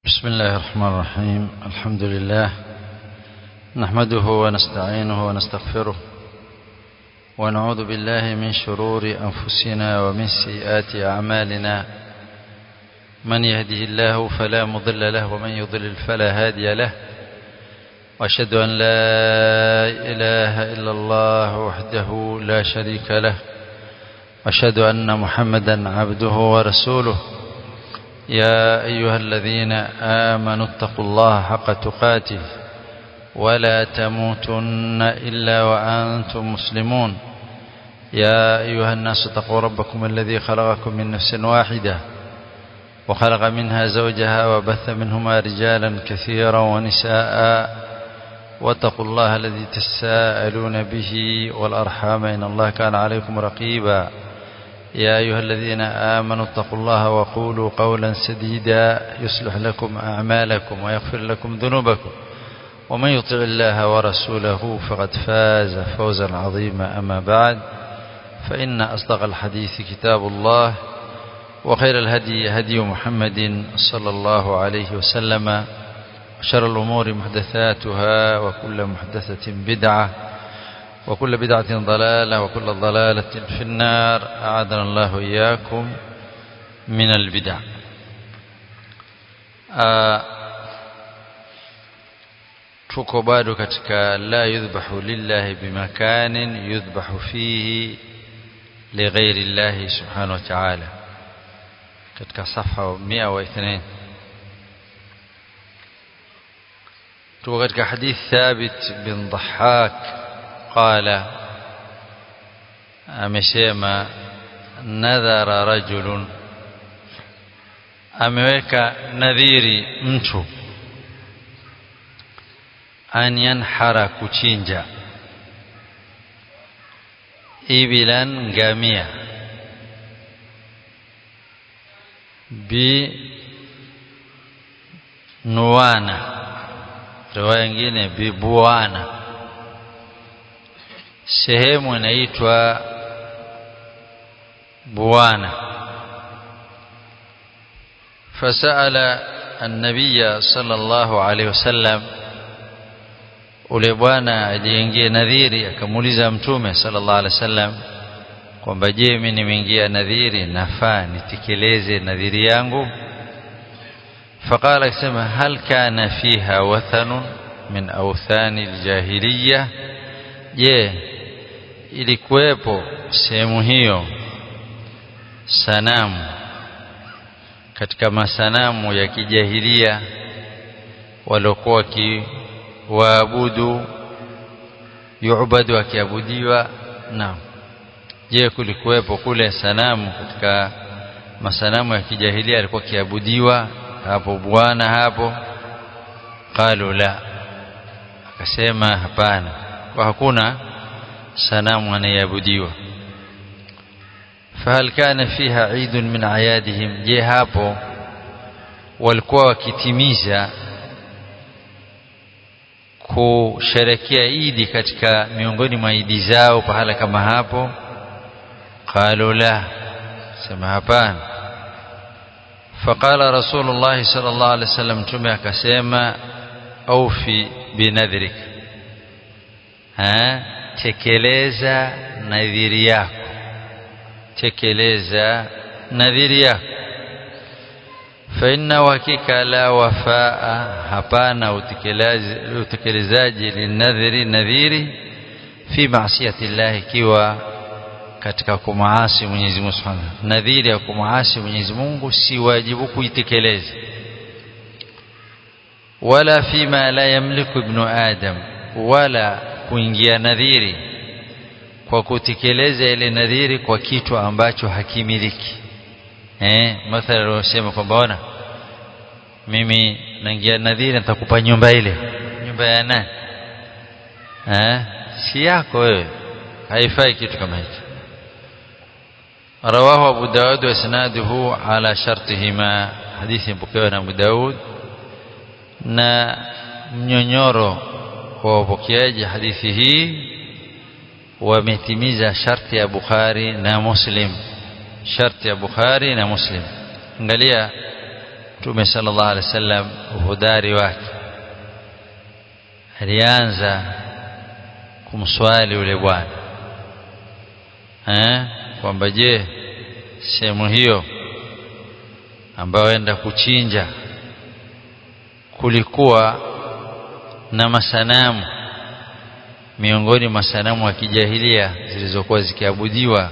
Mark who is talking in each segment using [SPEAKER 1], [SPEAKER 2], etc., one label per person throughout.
[SPEAKER 1] بسم الله الرحمن الرحيم الحمد لله نحمده ونستعينه ونستغفره ونعوذ بالله من شرور أنفسنا ومن سيئات أعمالنا من يهده الله فلا مضل له ومن يضلل فلا هادي له وأشهد أن لا إله إلا الله وحده لا شريك له أشهد أن محمدا عبده ورسوله يا أيها الذين آمنوا اتقوا الله حق تقاته ولا تموتن إلا وأنتم مسلمون يا أيها الناس اتقوا ربكم الذي خلقكم من نفس واحدة وخلق منها زوجها وبث منهما رجالا كثيرا ونساء واتقوا الله الذي تساءلون به والأرحام إن الله كان عليكم رقيبا يا أيها الذين آمنوا اتقوا الله وقولوا قولا سديدا يصلح لكم أعمالكم ويغفر لكم ذنوبكم ومن يطع الله ورسوله فقد فاز فوزا عظيما أما بعد فإن أصدق الحديث كتاب الله وخير الهدي هدي محمد صلى الله عليه وسلم وشر الأمور محدثاتها وكل محدثة بدعة وكل بدعة ضلالة وكل ضلالة في النار أعاذنا الله إياكم من البدع tuko bado katika la yudhbahu lillahi bimakanin yudhbahu fihi lighairi llahi subhanahu wa ta'ala katika safa 102 tuko katika hadith thabit bin dhahak qala amesema nadhara rajulun ameweka nadhiri mtu an yanhara kuchinja ibilan ngamia bi nuwana riwaya nyingine bibuana sehemu inaitwa buana fasala النبي صلى الله عليه وسلم ule bwana aliingia nadhiri akamuuliza mtume sallallahu alaihi wasallam kwamba je mimi nimeingia nadhiri nafaa nitekeleze nadhiri yangu faqala akisema hal kana fiha wathanun min awthani aljahiliya je ilikuwepo sehemu hiyo sanamu katika masanamu ya kijahilia waliokuwa waabudu yuubadu akiabudiwa na je kulikuwepo kule sanamu katika masanamu ya kijahilia alikuwa kiabudiwa hapo bwana hapo qalu la akasema hapana kwa hakuna sanamu anayeabudiwa fahal kana fiha eid min ayadihim je hapo walikuwa wakitimiza kusherekea idi katika miongoni mwa idi zao pahala kama hapo qalu la sema hapana faqala rasulullah sallallahu alaihi wasallam tume akasema aufi binadhrik ha tekeleza nadhiri yako tekeleza nadhiri yako فإن وكيك لا وفاء hapana utekelezaji linadhiri nadhiri fi maasiyati Allah ikiwa katika kumaasi Mwenyezi Mungu Subhanahu nadhiri ya kumaasi Mwenyezi Mungu si wajibu kuitekeleza wala fima la yamliku ibnu adam wala kuingia nadhiri kwa kutekeleza ile nadhiri kwa kitu ambacho hakimiliki eh mathalan unasema kwamba ona mimi naingia nadhiri nitakupa nyumba ile nyumba ya nani eh si yako wewe haifai kitu kama hicho رواه أبو داود وإسناده على شرطهما حديث مpokewa na Abu Daud na mnyonyoro wa wapokeaji hadithi hii wametimiza sharti ya Bukhari na Muslim sharti ya Bukhari na Muslim angalia Mtume sallallahu alaihi wasallam uhodari wake alianza kumswali yule bwana eh kwamba je sehemu hiyo ambayo enda kuchinja kulikuwa na masanamu miongoni mwa sanamu wa kijahilia zilizokuwa zikiabudiwa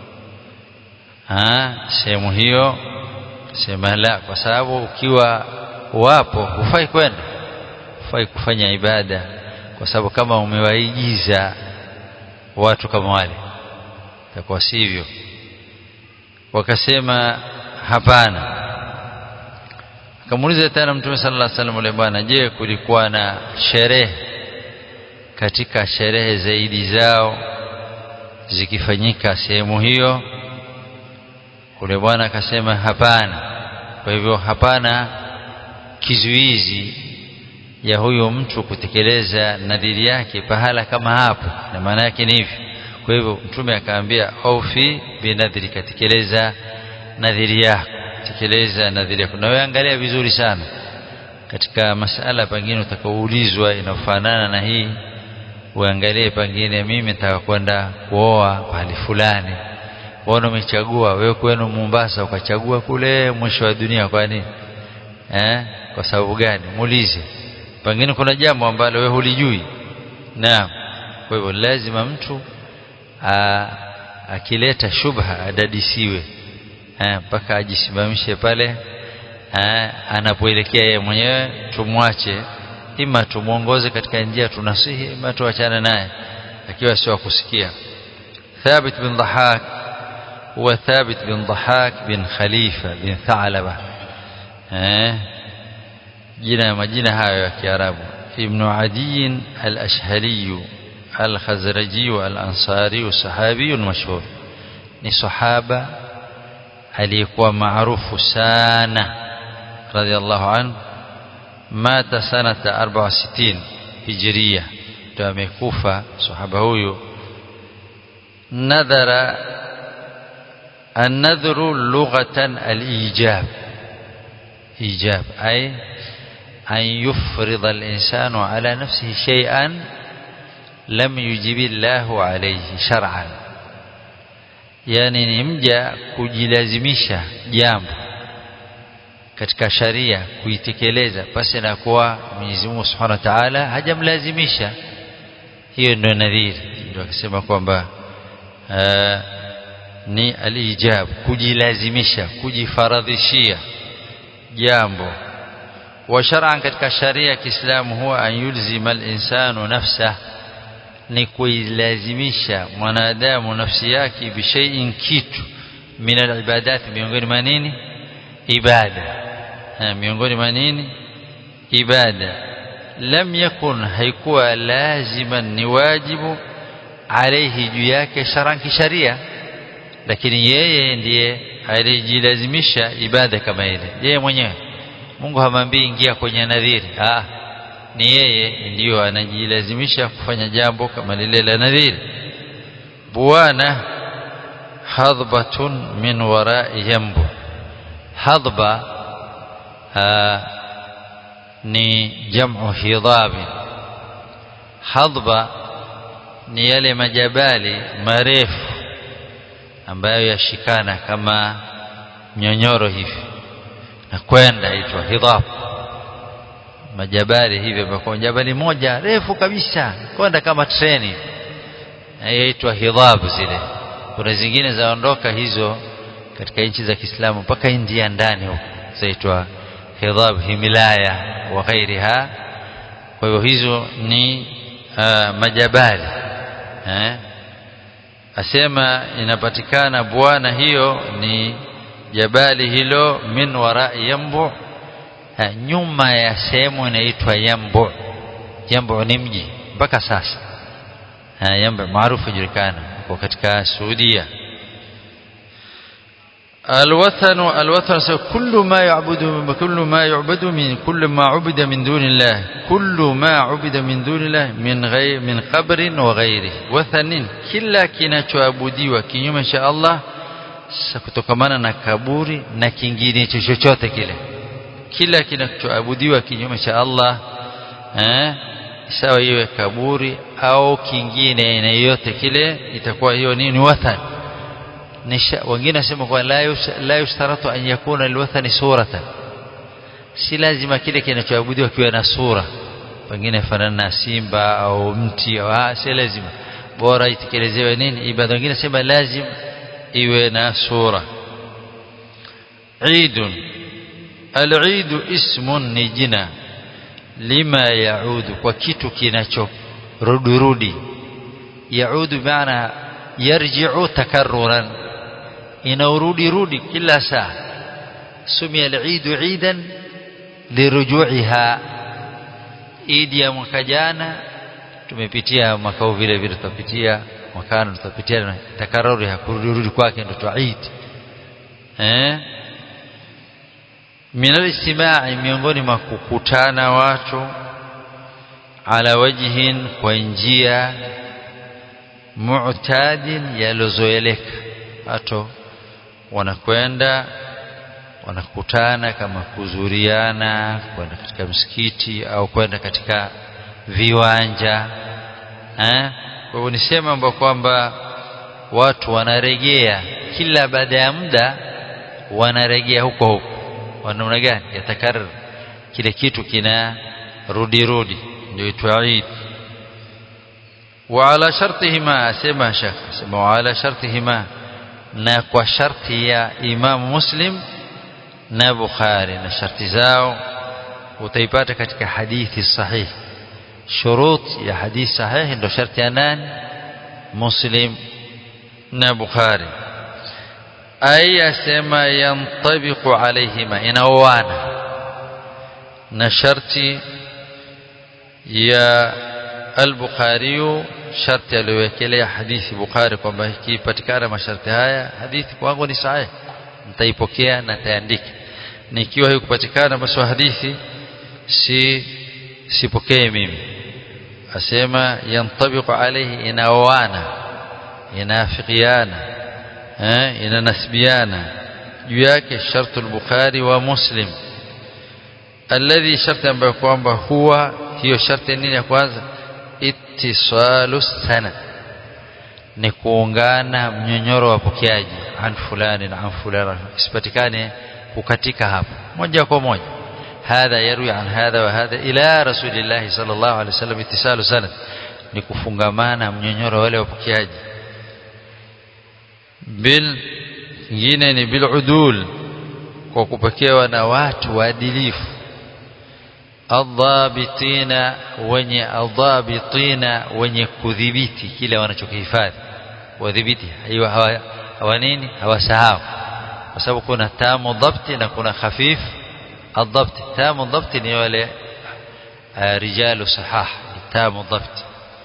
[SPEAKER 1] sehemu hiyo sema la kwa sababu ukiwa wapo hufai kwenda hufai kufanya ibada kwa sababu kama umewaigiza watu kama wale itakuwa sivyo wakasema hapana akamuuliza tena mtume sallallahu alaihi wasallam yule bwana je kulikuwa na sherehe katika sherehe zaidi zao zikifanyika sehemu hiyo ule bwana akasema hapana kwa hivyo hapana kizuizi ya huyo mtu kutekeleza nadhiri yake pahala kama hapo na maana yake ni hivi kwa hivyo mtume akaambia aufi binadhiri katekeleza nadhiri yako tekeleza nadhiri yako na wewe angalia vizuri sana katika masala pengine utakaoulizwa inafanana na hii uangalie pengine mimi nataka kwenda kuoa pahali fulani Mbona umechagua wewe kwenu Mombasa ukachagua kule mwisho wa dunia kwa nini? Eh? Kwa sababu gani? Muulize. Pengine kuna jambo ambalo wewe hulijui. Naam. Kwa hivyo lazima mtu a, akileta shubha adadisiwe. Eh, mpaka ajisimamishe pale eh, anapoelekea yeye mwenyewe tumwache ima tumuongoze katika njia tunasihi ima tuachane naye akiwa sio kusikia ثابت بن ضحاك هو ثابت بن ضحاك بن خليفة بن ثعلبة جنا مجنا هاي يا كيارابو ابن عدي الأشهلي الخزرجي الأنصاري الصحابي المشهور ni sahaba aliyekuwa maarufu sana radhiallahu anhu mata sanata 64 hijria ndio amekufa sahaba huyu nadhara النذر لغة الإيجاب إيجاب أي أن يفرض الإنسان على نفسه شيئا لم يجب الله عليه شرعا yani ni mja kujilazimisha jambo katika sharia kuitekeleza pasi na kuwa Mwenyezi Mungu Subhanahu wa Ta'ala hajamlazimisha hiyo ndio nadhiri ndio akisema kwamba ni alijab kujilazimisha kujifaradhishia jambo wa shar'an katika sharia ya Kiislamu huwa an yulzima al-insanu nafsahu ni kuilazimisha mwanadamu nafsi yake bishaiin kitu min alibadat miongoni mwa nini ibada ha, miongoni mwa nini ibada lam yakun haikuwa laziman ni wajibu alayhi juu yake sharan kisharia lakini yeye ndiye alijilazimisha ibada kama ile yeye mwenyewe Mungu hamwambii ingia kwenye nadhiri ah ni yeye ndiyo anajilazimisha kufanya jambo kama lile la nadhiri bwana hadbatun min wara'i yambu hadba ni jamu hidabi hadba ni yale majabali marefu ambayo yashikana kama nyonyoro hivi na kwenda itwa hidab majabali hivi ambapo jabali moja refu kabisa kwenda kama treni inaitwa hidhab zile kuna zingine zaondoka hizo katika nchi za Kiislamu mpaka India ndani huko zaitwa hidhab himilaya wa ghairiha kwa hivyo hizo ni uh, majabali eh asema inapatikana bwana hiyo ni jabali hilo min wara'i yambu nyuma ya sehemu inaitwa Yambu. Yambu ni mji mpaka sasa. Yambu maarufu julikana kwa katika Saudia. الوثن الوثن كل ما يعبد كل ما يعبد من كل ما عبد من دون الله كل ما عبد من دون الله من غير من قبر وغيره وثن kila kinachoabudiwa kinyume cha Allah kutokamana na kaburi na kingine chochote kile kila kinachoabudiwa kinyume cha Allah eh sawa iwe kaburi au kingine aina yoyote kile itakuwa hiyo nini wathan nisha wengine nasema kwa la la yushtaratu an yakuna alwathani suratan si lazima kile kinachoabudiwa kiwe na sura pengine fanana na simba au mti au si lazima bora itekelezewe nini ibada wengine sema lazim iwe na sura عيد العيد اسم ni jina lima yaudu kwa kitu kinacho rudi yaudu maana yarji'u takarruran inaurudi rudi kila saa sumia al-eid eidan liruju'iha idi ya mwaka jana tumepitia mwaka huu vile vile tutapitia mwakani tutapitia takarruri hakurudi kwake ndio Eid eh min al-istimai miongoni mwa kukutana watu ala wajhin kwa njia mu'tadin yalozoeleka watu wanakwenda wanakutana kama kuzuriana kwenda katika msikiti au kwenda katika viwanja eh kwa hivyo nisema kwamba kwamba watu wanarejea kila baada ya muda wanarejea huko huko wanamna gani yatakarrar kile kitu kina rudi rudi ndio itwa Eid وعلى شرطهما سما شيخ سما وعلى شرطهما na kwa sharti ya Imam Muslim na Bukhari na sharti zao utaipata katika hadithi sahihi shurut ya hadithi sahihi ndio sharti ya nani Muslim na Bukhari ay asema yantabiqu alayhima inaoana na sharti ya al-Bukhari sharti aliyowekelea hadithi Bukhari kwamba ikipatikana masharti haya hadithi kwangu ni sahihi nitaipokea na taandika nikiwa haikupatikana basi hadithi si sipokee mimi asema yantabiqu alayhi inaoana inafikiana eh inanasbiana juu yake shartu al-Bukhari wa Muslim alladhi sharti ambayo kwamba huwa hiyo sharti nini ya kwanza ittisalu sanad ni kuungana mnyonyoro wa pokeaji an fulani na an fulani isipatikane kukatika hapo moja kwa moja hadha yarwi an hadha wa hadha ila rasulillah sallallahu alaihi wasallam ittisalu sanad ni kufungamana mnyonyoro wale wapokeaji bil nyingine ni bil udul kwa kupokewa na watu waadilifu adhabitina wenye adhabitina wenye kudhibiti kile wanachokihifadhi wadhibiti hiyo hawa, hawa nini hawasahau kwa sababu kuna tamu dhabti na kuna khafif adhabti tamu dhabti ni wale rijalu sahah tamu dhabti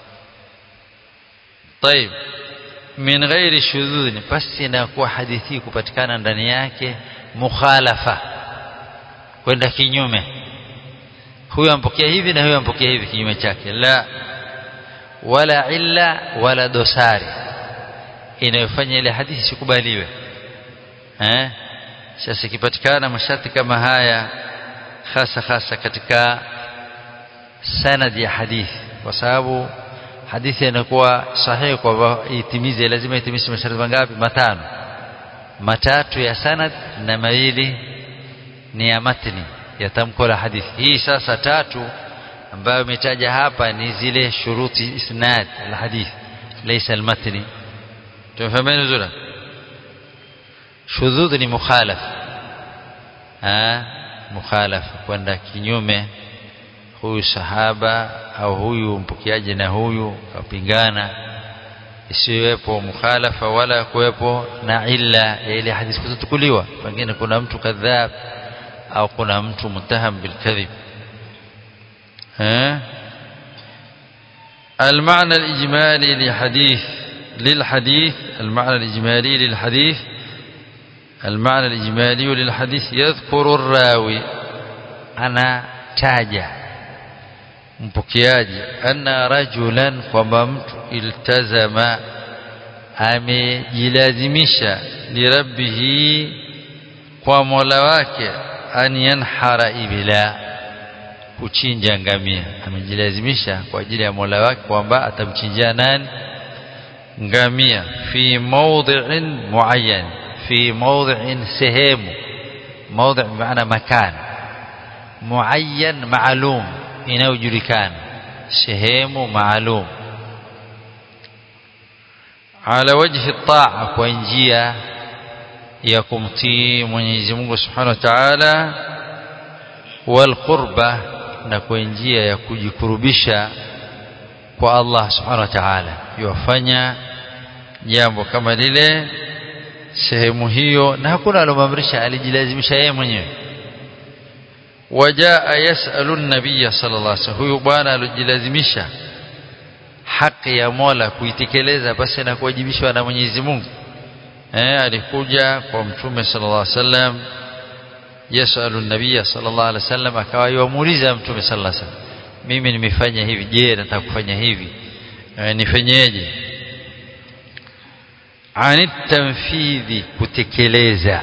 [SPEAKER 1] طيب min ghairi shudhudh basi na kuwa hadithi kupatikana ndani yake mukhalafa kwenda kinyume huyo ampokea hivi na huyo ampokea hivi kinyume chake la wala illa wala dosari inayofanya ile hadithi sikubaliwe eh sasa ikipatikana masharti kama haya hasa hasa katika sanad ya hadithi kwa sababu hadithi inakuwa sahihi kwa itimize lazima itimize masharti mangapi matano matatu ya sanad na mawili ni ya matni ya tamko la hadithi hii sasa tatu ambayo imetaja hapa ni zile shuruti isnad la hadith laysa al-matni tumefahamu vizuri shudhudh ni mukhalaf ah mukhalaf kwenda kinyume huyu sahaba au huyu mpokeaji na huyu kapingana isiwepo mukhalafa wala kuwepo na illa ya ile hadithi kutukuliwa pengine kuna mtu kadhab au kuna mtu mutaham bilkadhib ها المعنى الإجمالي لحديث للحديث المعنى الإجمالي للحديث المعنى الإجمالي للحديث يذكر الراوي أنا تاجع mpokeaji anna rajulan kwamba mtu iltazama amejilazimisha lirabbihi kwa mola wake an yanhara ibila kuchinja ngamia amejilazimisha kwa ajili ya Mola wake kwamba atamchinjia nani ngamia fi mawdhi'in muayyan fi mawdhi'in sehemu mawdhi' maana makan muayyan maalum inayojulikana sehemu maalum ala wajhi taa kwa njia ya kumtii Mwenyezi Mungu Subhanahu wa Ta'ala wal qurba na kwa njia ya kujikurubisha kwa Allah Subhanahu wa Ta'ala yofanya jambo kama lile sehemu hiyo na hakuna alomamrisha alijilazimisha yeye mwenyewe wajaa yasalu an-nabiy sallallahu alaihi wasallam huyu bwana alijilazimisha haki ya Mola kuitekeleza basi na kuwajibishwa na Mwenyezi Mungu eh alikuja kwa mtume sallallahu alaihi wasallam yasalu an-nabiy sallallahu alaihi wasallam akawa yuamuuliza mtume sallallahu alaihi wasallam mimi nimefanya hivi je nataka kufanya hivi e, nifanyeje ani tanfidhi kutekeleza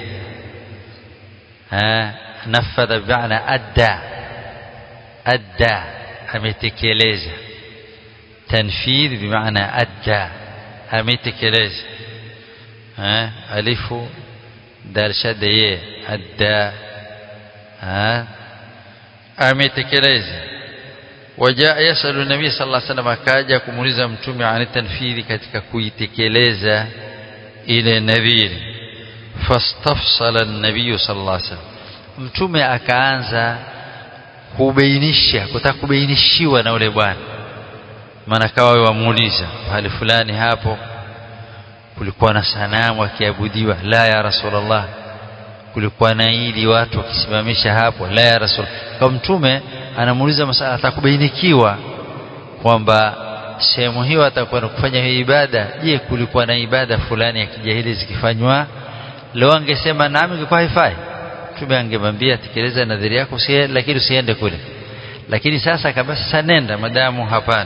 [SPEAKER 1] ha nafadha bi'ana adda adda ametekeleza tanfidh bimaana adda ametekeleza ha alifu dal shadda ye adda ha ametekeleza wajaa yasalu nabii sallallahu alaihi wasallam akaja kumuuliza mtume ani tanfidhi katika kuitekeleza ile nadhiri fastafsala an-nabii sallallahu alaihi wasallam mtume akaanza kubainisha kutaka kubainishiwa na ule bwana maana kawa wamuuliza pale fulani hapo kulikuwa na sanamu akiabudiwa la ya rasulullah kulikuwa na ili watu wakisimamisha hapo la ya rasul kwa mtume anamuuliza masala atakubainikiwa kwamba sehemu hiyo atakuwa kufanya hiyo ibada je kulikuwa na ibada fulani ya kijahili zikifanywa leo angesema nami ingekuwa haifai mtume angemwambia tekeleza nadhiri yako usie, lakini usiende kule lakini sasa kama sasa nenda madamu hapana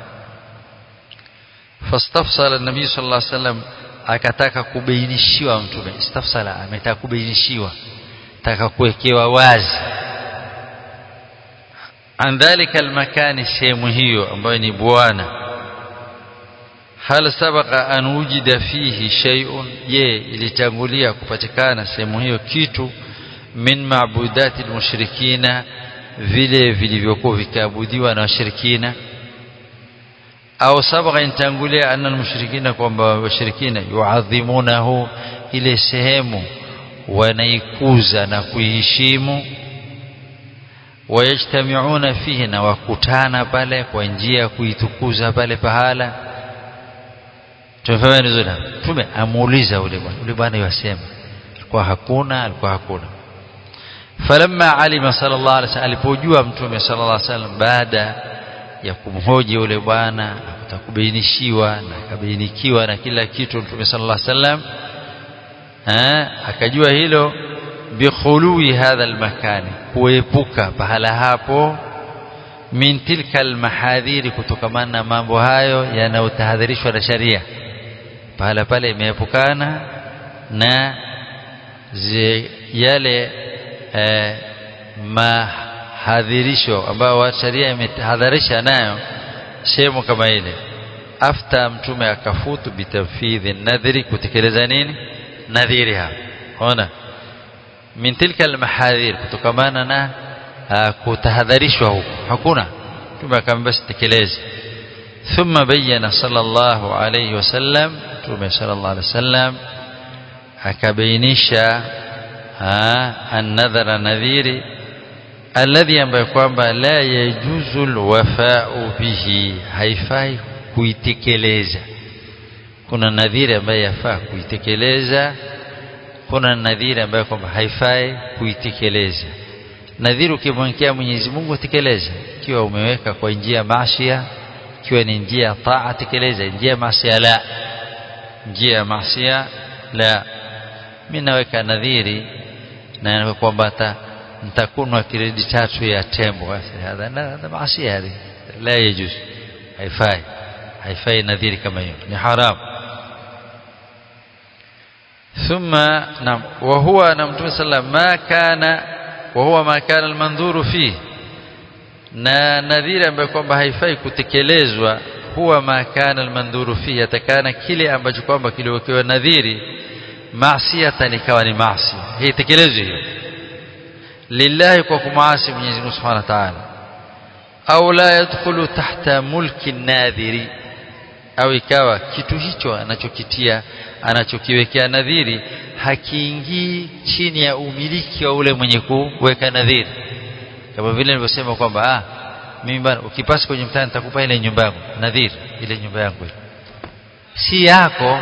[SPEAKER 1] fastafsala nabii sallallahu alaihi wasallam akataka kubainishiwa mtume istafsala ametaka kubainishiwa taka kuwekewa wazi an dhalika almakani sehemu hiyo ambayo ni bwana hal sabaqa an wujida fihi shay'un je ilitangulia kupatikana sehemu hiyo kitu min maabudati almushrikina vile vilivyokuwa vikaabudiwa na washirikina au sabaqa intangulia anna almushrikina kwamba washirikina yuadhimunahu ile sehemu wanaikuza na kuiheshimu wayajtamiuna fihi na wakutana pale kwa njia ya kuitukuza pale pahala tumefahamu vizuri tume amuuliza ule bwana ule bwana yasema alikuwa hakuna alikuwa hakuna falamma alima sallallahu alaihi wasallam alipojua mtume sallallahu alaihi wasallam baada ya kumhoji ule bwana akakubainishiwa na akabainikiwa na kila kitu mtume sallallahu alaihi wasallam akajua hilo bikhului hadha almakani kuepuka pahala hapo min tilka almahadhiri kutokamana na mambo hayo yanayotahadharishwa na sharia pahala pale imeepukana na zi, yale eh, mahadhirisho ambayo sharia imetahadharisha nayo sehemu kama ile afta mtume akafutu bitanfidhi nadhiri kutekeleza nini nadhiri hapo ona min tilka almahadhir kutokamana na kutahadharishwa huko hakuna mtume akamwambia sitekeleze thumma bayyana sallallahu alayhi wasallam mtume sallallahu alayhi wasallam akabainisha an-nadhara nadhiri alladhi ambaye kwamba la yajuzu alwafa'u bihi haifai kuitekeleza kuna nadhiri ambaye yafaa kuitekeleza kuna nadhiri ambayo kwamba haifai kuitekeleza nadhiri ukimwekea Mwenyezi Mungu tekeleza ikiwa umeweka kwa njia ya maasiya ikiwa ni njia ya taa tekeleza njia ya maasiya la njia ya maasiya la mimi naweka nadhiri na kwamba nitakunwa kiredi tatu ya tembo basi hadha maasiya hadi la yajuz haifai haifai nadhiri kama hiyo ni haramu ثم نعم وهو نعم صلى ما كان wa huwa ma kana almandhuru fi na nadhiri ambayo kwamba haifai kutekelezwa huwa ma kana almandhuru fi yatakana kile ambacho kwamba kiliwekewa nadhiri maasiyatan ikawa ni maasi hii tekelezwe hiyo lillahi kwa kumaasi Mwenyezi Mungu Subhanahu wa Ta'ala au la yadkhulu tahta mulki nadhiri au ikawa kitu hicho anachokitia anachokiwekea nadhiri hakiingii chini ya umiliki wa ule mwenye kuweka nadhiri kama vile nilivyosema kwamba ah mimi bana ukipasi kwenye mtaa nitakupa ile nyumba yangu nadhiri ile nyumba yangu si yako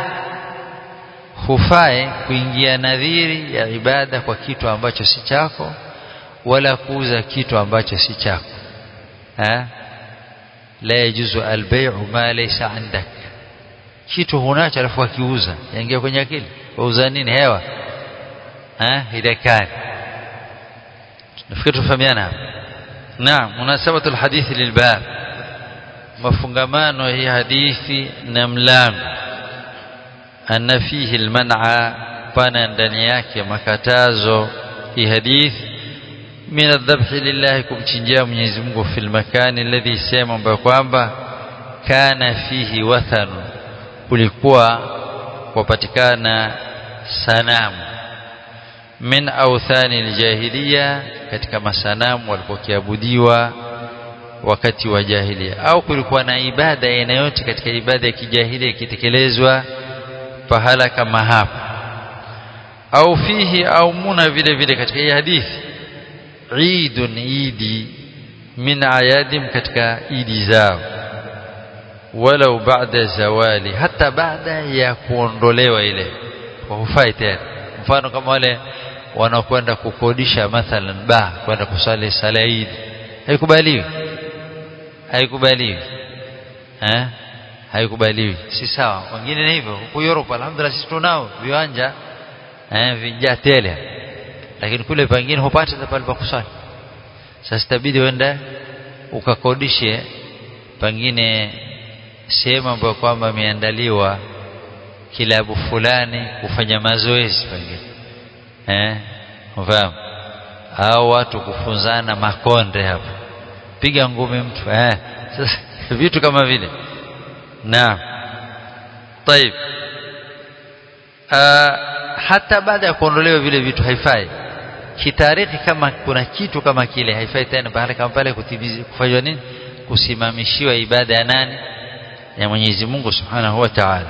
[SPEAKER 1] hufai kuingia nadhiri ya ibada kwa kitu ambacho si chako wala kuuza kitu ambacho si chako ha la yajuzu albay'u ma laysa indak kitu hunacho alafu akiuza yaingia kwenye akili wauza nini hewa ha hidakani nafikiri tufahamiana hapa naam munasabatu alhadithi lilbab mafungamano hii hadithi na mlango anna fihi alman'a pana ndani yake makatazo hii hadithi min adhabhi lillahi kumchinjia Mwenyezi Mungu fil makani alladhi sema ambayo kwamba kana fihi wathanu kulikuwa kupatikana sanamu min authani aljahiliya katika masanamu walipokiabudiwa wakati wa jahilia au kulikuwa na ibada aina yote katika ibada ya kijahilia ikitekelezwa pahala kama hapa au fihi au muna vile vile katika hii hadithi idun idi min ayadim katika idi zao walau baada zawali hata baada ya kuondolewa ile hufai tena mfano kama wale wanaokwenda kukodisha mathalan ba kwenda kusali sala idi haikubaliwi haikubaliwi eh haikubaliwi si sawa wengine ni hivyo huko Europe alhamdulillah sisi tunao viwanja eh vijaa tele lakini kule pengine hupati pale pa kusali sasa itabidi uende ukakodishe pengine sehemu ambayo kwamba imeandaliwa kilabu fulani kufanya mazoezi pengine eh ufahamu au watu kufunzana makonde hapo piga ngumi mtu eh sasa vitu kama vile naam طيب hata baada ya kuondolewa vile vitu haifai kitarikhi kama kuna kitu kama kile haifai tena baada kama pale kutimiza kufanywa nini kusimamishiwa ibada ya nani ya Mwenyezi Mungu Subhanahu wa Ta'ala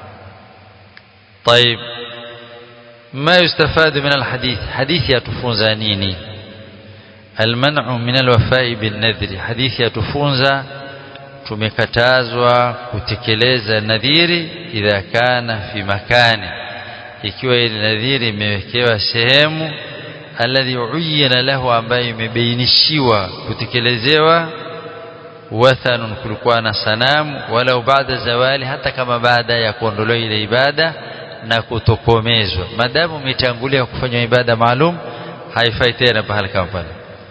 [SPEAKER 1] طيب ما يستفاد من الحديث حديث يتفونزا نيني المنع من الوفاء بالنذر حديث يتفونزا tumekatazwa kutekeleza nadhiri idha kana fi makani ikiwa ile nadhiri imewekewa sehemu alladhi uyina lahu ambayo imebainishiwa kutekelezewa wathanun kulikuwa na sanamu walau baada zawali hata kama baada ya kuondolewa ile ibada na kutokomezwa madamu umetangulia kufanya ibada maalum haifai tena pahali kama pale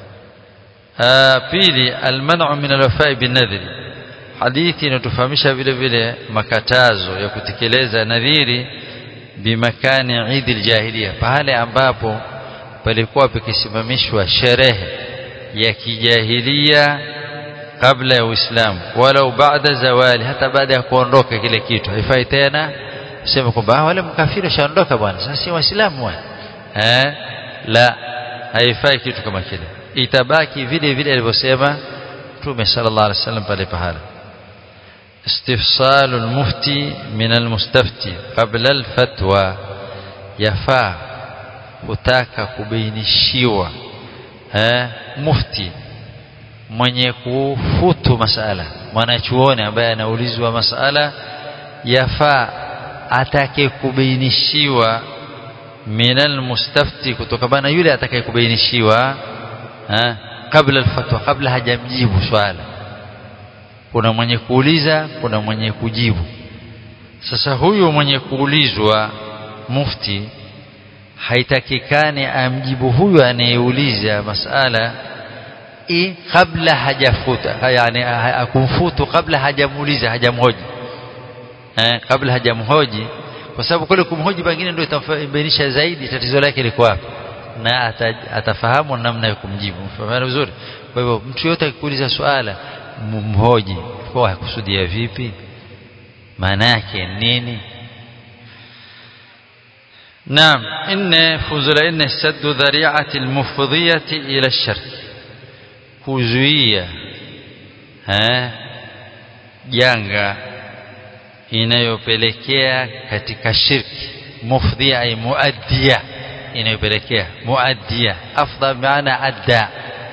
[SPEAKER 1] pili almanu min alwafai binadhri hadithi inatufahamisha vile vile makatazo ya kutekeleza nadhiri bimakani idi aljahiliya pale ambapo palikuwa pakisimamishwa sherehe ya kijahilia kabla ya Uislamu walau baada zawali hata baada ya kuondoka kile kitu haifai tena sema kwamba wale mkafiri shaondoka bwana sasa si waislamu bwana eh la haifai kitu kama kile itabaki vile vile alivyosema Mtume sallallahu alaihi wasallam pale pahala استفصال المفتي من المستفتي قبل الفتوى يفا kutaka kubainishiwa eh mufti mwenye kufutu masala mwanachuoni ambaye anaulizwa masala yafaa atake kubainishiwa minal mustafti kutokana yule atakaye kubainishiwa eh kabla alfatwa kabla hajamjibu swala kuna mwenye kuuliza kuna mwenye kujibu sasa huyu mwenye kuulizwa mufti haitakikani amjibu huyu anayeuliza masala i kabla hajafuta yani akumfutu kabla hajamuuliza hajamhoji eh kabla hajamhoji kwa sababu kule kumhoji pengine ndio itambainisha zaidi tatizo lake liko wapi na atafahamu namna ya kumjibu mfahamu vizuri kwa hivyo mtu yote akikuuliza swala mhoji kwa hakusudia vipi maana yake nini نعم إن فوزل إن سد ذريعة المفضية إلى الشرك كوزوية ها janga inayopelekea katika shirki mufdhia ay muaddia inayopelekea muaddia afdha maana adda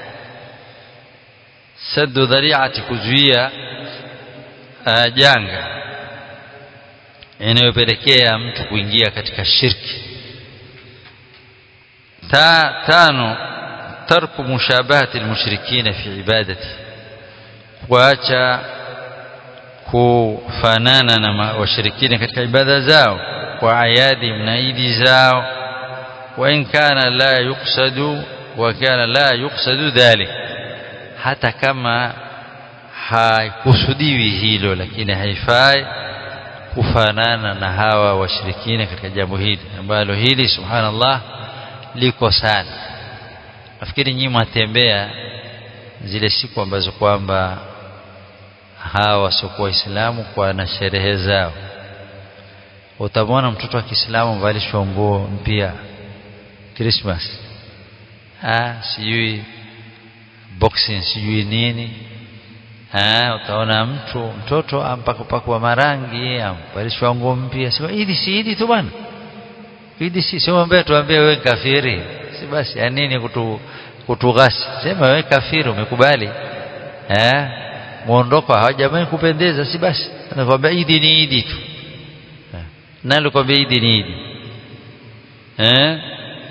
[SPEAKER 1] saddu dhari'ati kuzuia janga inayopelekea mtu kuingia katika shirki ta tano tarku mushabahati almushrikina fi ibadati kuacha kufanana na washirikina katika ibada zao kwa ayadi mnaidi zao wa in kana la yuqsadu wa kana la yuqsadu dhalik hata kama haikusudiwi hilo lakini haifai kufanana na hawa washirikina katika jambo hili ambalo hili subhanallah liko sana nafikiri nyinyi mwatembea zile siku ambazo kwamba hawa wasiokuwa waislamu kwa na sherehe zao utamwona mtoto wa Kiislamu mvalishwa nguo mpya Christmas ah sijui boxing sijui nini ah utaona mtu mtoto ampakwa marangi amvalishwa nguo mpya sema idi si idi tu bwana idi si sema mbaya tuambie wewe kafiri si basi ya nini kutu kutughasi sema wewe kafiri umekubali eh muondoko hawajamani kupendeza si basi anakuambia idi ni idi tu nalo kwambia idi ni idi eh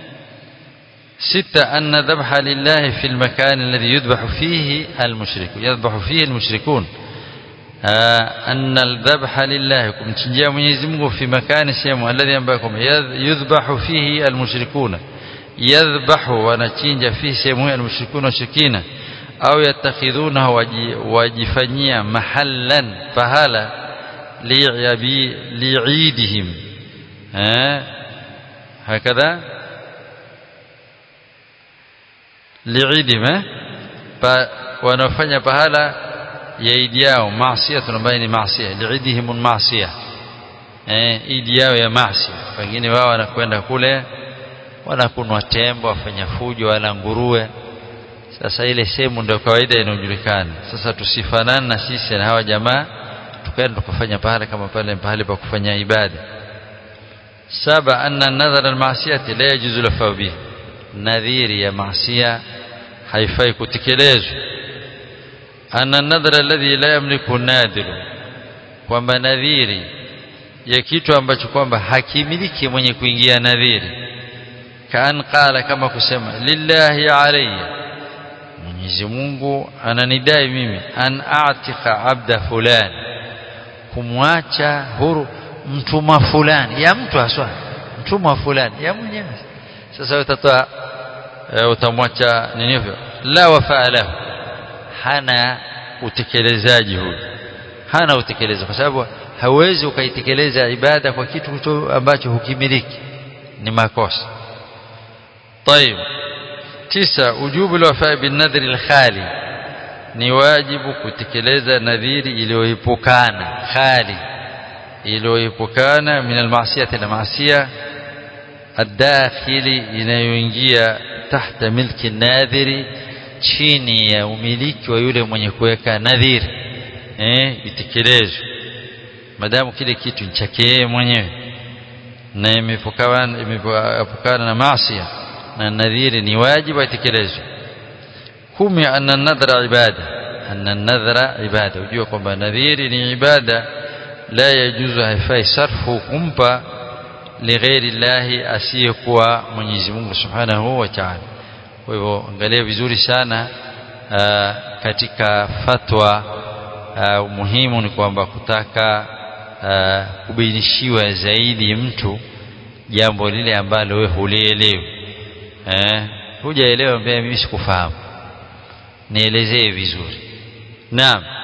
[SPEAKER 1] ستة أن ذبح لله في المكان الذي يذبح فيه المشرك يذبح فيه المشركون آه أن الذبح لله kumchinjia Mwenyezi Mungu في مكان sehemu الذي ambakum يذبح فيه المشركون يذبح wanachinja فيه sehemu المشركون washirikina au yattakhidhunahu wajifanyia mahallan pahala li'abi li'idihim eh hakadha li'idihim eh pa wanafanya pahala ya idi yao maasiya ambayo ni maasiya li'idihim maasiya eh idi yao ya maasiya wengine wao wanakwenda kule wanakunwa tembo wafanya fujo wala nguruwe sasa ile sehemu ndio kawaida inayojulikana sasa tusifanane na sisi na hawa jamaa tukaenda tukafanya pale kama pale pahali pa kufanya ibada saba anna nadhara almasiyati la yajuzu lafa bihi nadhiri ya maasiya haifai kutekelezwa anna nadhara alladhi la yamliku nadiru kwamba nadhiri ya kitu ambacho kwamba hakimiliki mwenye kuingia nadhiri kaan qala kama kusema lillahi alayya Mwenyezi Mungu ananidai mimi an a'tika abda fulani kumwacha huru mtumwa fulani ya mtu haswa mtumwa fulani ya mwenyewe sasa utatoa e, utamwacha nini hivyo la wafaa lahu hana utekelezaji huyu hana utekelezaji kwa sababu hauwezi ukaitekeleza ibada kwa kitu ambacho hukimiliki ni makosa طيب tisa ujubu alwafa binadhri alkhali ni wajibu kutekeleza nadhiri iliyoepukana khali iliyoepukana min almasiyati na maasiya الداخلي inayoingia tahta milki nadhiri chini ya umiliki wa yule mwenye kuweka nadhiri eh itekelezwe madamu kile kitu ni chake mwenyewe na imepukana imepukana na maasiya na nadhiri ni wajibu atekelezwe kumi anna nadhra ibada anna nadhra ibada ujue kwamba nadhiri ni ibada la yajuzu haifai sarfu kumpa lighairi llahi asiyekuwa Mwenyezi Mungu Subhanahu wa Ta'ala kwa hivyo angalia vizuri sana aa, katika fatwa aa, umuhimu ni kwamba kutaka aa, kubainishiwa zaidi mtu jambo lile ambalo wewe hulielewi eh hujaelewa mimi sikufahamu nielezee vizuri naam